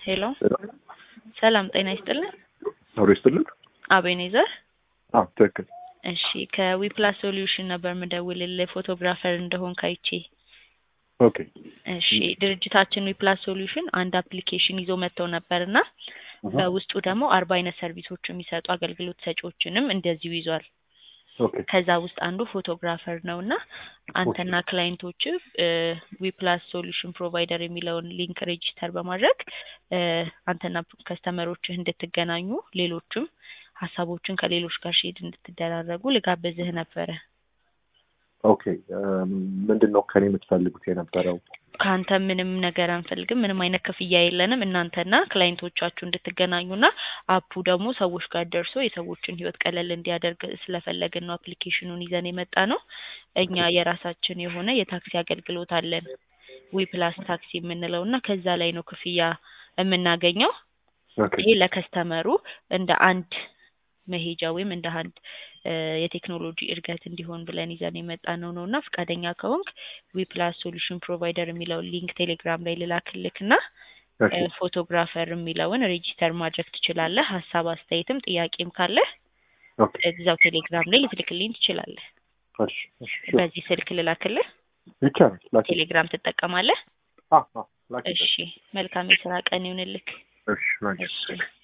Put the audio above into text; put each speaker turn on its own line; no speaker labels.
ሄሎ ሰላም ጤና ይስጥልን።
አብሮ ይስጥልን።
አቤኔዘር
አዎ ትክክል።
እሺ ከዊፕላስ ሶሉሽን ነበር ምደውልልህ ፎቶግራፈር እንደሆንክ አይቼ።
ኦኬ
እሺ ድርጅታችን ዊፕላስ ሶሉሽን አንድ አፕሊኬሽን ይዞ መጥተው ነበር እና በውስጡ ደግሞ አርባ አይነት ሰርቪሶች የሚሰጡ አገልግሎት ሰጪዎችንም እንደዚሁ ይዟል።
ኦኬ
ከዛ ውስጥ አንዱ ፎቶግራፈር ነው እና አንተና ክላይንቶች ዊፕላስ ሶሉሽን ፕሮቫይደር የሚለውን ሊንክ ሬጂስተር በማድረግ እ አንተና ከስተመሮችህ እንድትገናኙ ሌሎችም ሀሳቦችን ከሌሎች ጋር ሼድ እንድትደራረጉ ልጋብዝህ ነበረ።
ኦኬ ምንድን ነው ከኔ የምትፈልጉት የነበረው?
ከአንተ ምንም ነገር አንፈልግም። ምንም አይነት ክፍያ የለንም። እናንተና ክላይንቶቻችሁ እንድትገናኙና አፑ ደግሞ ሰዎች ጋር ደርሶ የሰዎችን ሕይወት ቀለል እንዲያደርግ ስለፈለግን ነው አፕሊኬሽኑን ይዘን የመጣ ነው። እኛ የራሳችን የሆነ የታክሲ አገልግሎት አለን ዊፕላስ ታክሲ የምንለው እና ከዛ ላይ ነው ክፍያ የምናገኘው።
ኦኬ
ይሄ ለከስተመሩ እንደ አንድ መሄጃ ወይም እንደ አንድ እ የቴክኖሎጂ እድገት እንዲሆን ብለን ይዘን የመጣ ነው ነው እና ፈቃደኛ ከሆንክ ዊፕላስ ሶሉሽን ፕሮቫይደር የሚለውን ሊንክ ቴሌግራም ላይ ልላክልክ እና
ኦኬ
ፎቶግራፈር የሚለውን ሬጂስተር ማድረግ ትችላለህ። ሀሳብ አስተያየትም ጥያቄም ካለ
ኦኬ
እዛው ቴሌግራም ላይ ልትልክልኝ ትችላለህ።
እሺ እሺ
በዚህ ስልክ ልላክልህ።
ይቻላል። ላኪ
ቴሌግራም ትጠቀማለህ?
አ አ ላኪ
እሺ መልካም የስራ ቀን ይሁንልክ።
እሺ ላኪ
እሺ